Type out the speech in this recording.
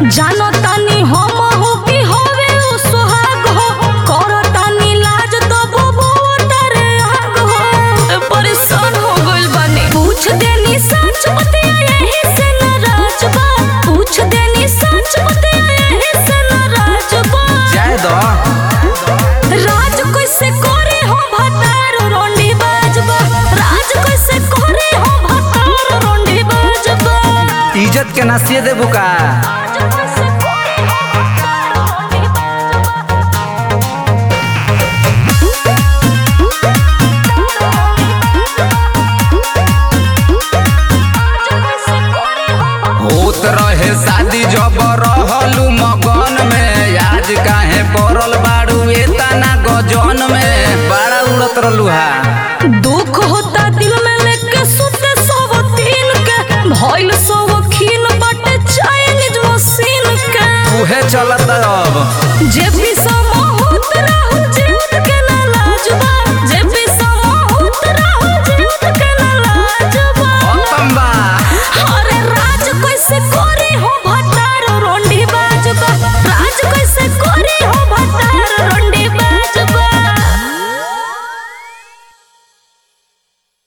जानो तानी हम हो कि होवे उ सुहाग हो करो तानी लाज तो बबू तारे आग हो परेशान हो गइल बानी पूछ देनी सच बतिया यही से नाराज बा पूछ देनी सच बतिया यही से नाराज बा जाए दो राज कैसे करे हो भतार रोंडी बाजबा राज कैसे करे हो भतार रोंडी बाजबा इज्जत के नसीए देबू का राज कैसे करे हो भतार रोंडी बाजबा होत रहे शादी जब रहलू मगन में आज काहे पड़ल बाड़ू एतना गजन में बड़ा उड़त रहलू हा दुख होता दिल में लेके सुते सब दिन के भइल सब खीन बटे चाइनीज मशीन के उहे चलत अब जे भी सम होत रहू जे